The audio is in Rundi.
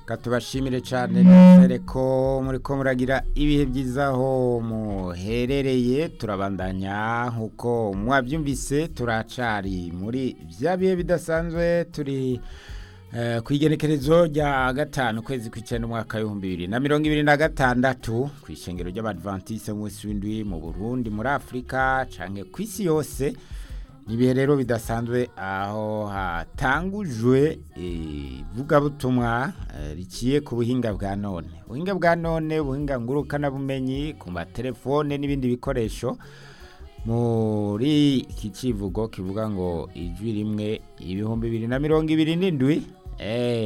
tubashimire cyane nizere ko muri ko muragira ibihe byiza aho muherereye turabandanya nk'uko mwabyumvise turacari muri bya bihe bidasanzwe turi ku igenekerezo rya gatanu ukwezi kw'icyenda umwaka w'ibihumbi bibiri na mirongo ibiri na gatandatu ku ishengero ry'abadventiste munsi w'indwi mu burundi muri afurika cyangwa ku isi yose ibihe rero bidasanzwe aho hatangujwe ivugabutumwa riciye ku buhinga bwa none ubuhinga bwa none ubuhinga ngurukanabumenyi ku matelefone n'ibindi bikoresho muri iki kivugo kivuga ngo ijwi rimwe ibihumbi bibiri na mirongo ibiri n'indwi